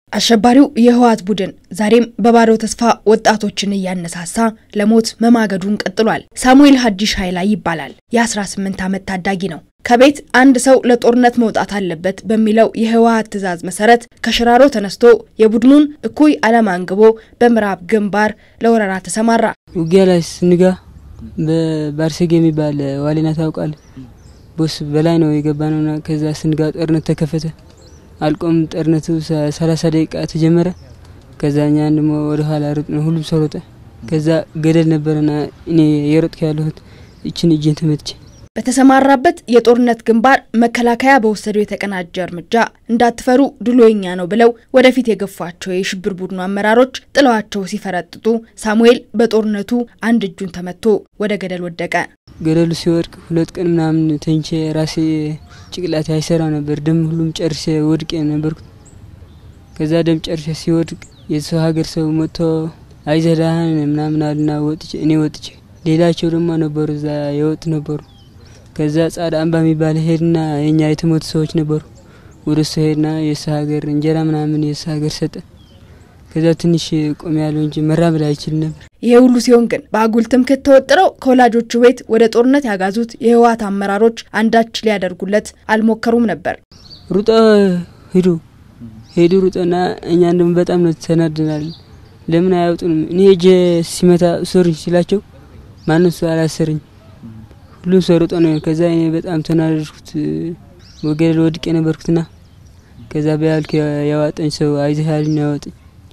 አሸባሪው የህወሓት ቡድን ዛሬም በባዶ ተስፋ ወጣቶችን እያነሳሳ ለሞት መማገዱን ቀጥሏል። ሳሙኤል ሀዲሽ ኃይላ ይባላል። የ18 ዓመት ታዳጊ ነው። ከቤት አንድ ሰው ለጦርነት መውጣት አለበት በሚለው የህወሓት ትዕዛዝ መሰረት ከሽራሮ ተነስቶ የቡድኑን እኩይ ዓላማ አንግቦ በምዕራብ ግንባር ለወረራ ተሰማራ። ውጊያ ላይ ስንጋ በባርሴግ የሚባል ዋሌና ታውቃል። ቦስ በላይ ነው የገባ ነውና ከዛ ስንጋ ጦርነት ተከፈተ። አልቆም ጦርነቱ ሰላሳ ደቂቃ ተጀመረ። ከዛ እኛን ደሞ ወደ ኋላ ሩጥ ነው፣ ሁሉም ሰው ሮጠ። ከዛ ገደል ነበረና እኔ የሮጥኩ ያለሁት እችን እጄን ተመትቼ በተሰማራበት የጦርነት ግንባር መከላከያ በወሰደው የተቀናጀ እርምጃ እንዳትፈሩ ድሉ የኛ ነው ብለው ወደፊት የገፏቸው የሽብር ቡድኑ አመራሮች ጥለዋቸው ሲፈረጥጡ ሳሙኤል በጦርነቱ አንድ እጁን ተመቶ ወደ ገደል ወደቀ። ገደሉ ሲወድቅ ሁለት ቀን ምናምን ተኝቼ ራሴ ጭቅላቴ አይሰራ ነበር። ደም ሁሉም ጨርሼ ወድቄ ነበርኩ። ከዛ ደም ጨርሼ ሲወድቅ የሰው ሀገር ሰው መጥቶ አይዞህ ደህና ምናምን አሉና ወጥቼ እኔ ወጥቼ ሌላቸው ደግሞ ነበሩ እዛ የወጡ ነበሩ። ከዛ ጻዳ አምባ የሚባል ሄድና የኛ የተሞቱ ሰዎች ነበሩ። ወደ እሱ ሄድና የእሱ ሀገር እንጀራ ምናምን የእሱ ሀገር ሰጠ። ከዛ ትንሽ ቆም ያለው እንጂ መራመድ አይችል ነበር። ይሄ ሁሉ ሲሆን ግን በአጉል ትምክህት ተወጥረው ከወላጆቹ ቤት ወደ ጦርነት ያጋዙት የህወሓት አመራሮች አንዳች ሊያደርጉለት አልሞከሩም ነበር። ሩጦ ሂዱ ሄዱ ሩጦና እኛ እንደም በጣም ነው ተናድናል። ለምን አያውጡንም? እኔ እጄ ሲመታ ሶርኝ ሲላቸው ማንም ሰው አላሰርኝ ሁሉም ሰው ሮጦ ነው። ከዛ እኔ በጣም ተናደድኩት። ወገደል ወድቄ ነበርኩትና ከዛ በያልክ ያዋጠኝ ሰው አይዞህ ያለኝ ነው ያወጠኝ።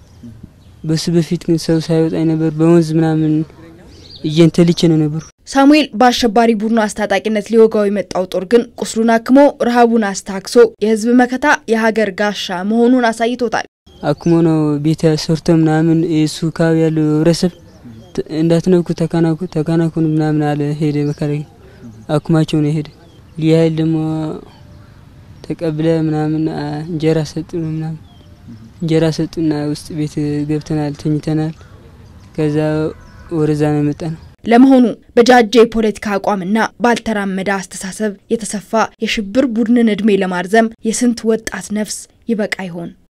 በሱ በፊት ግን ሰው ሳይወጣኝ ነበር። በወንዝ ምናምን እጄን ተልቼ ነው ነበሩ። ሳሙኤል በአሸባሪ ቡድኑ አስታጣቂነት ሊወጋው የመጣው ጦር ግን ቁስሉን አክሞ ረሃቡን አስታክሶ የህዝብ መከታ የሀገር ጋሻ መሆኑን አሳይቶታል። አክሞ ነው ቤተ ሰርቶ ምናምን የሱ አካባቢ ያለው ህብረተሰብ እንዳትነኩ ተካናኩ ተካናኩን ምናምን አለ። ሄደ መከላከያ አኩማቸው ነው ሄደ። ልዩ ኃይል ደግሞ ተቀብለ ምናምን እንጀራ ሰጡን ምናምን እንጀራ ሰጡና ውስጥ ቤት ገብተናል፣ ተኝተናል። ከዛ ወደዛ ነው የመጣ ነው። ለመሆኑ በጃጀ የፖለቲካ አቋምና ባልተራመደ አስተሳሰብ የተሰፋ የሽብር ቡድንን እድሜ ለማርዘም የስንት ወጣት ነፍስ ይበቃ ይሆን?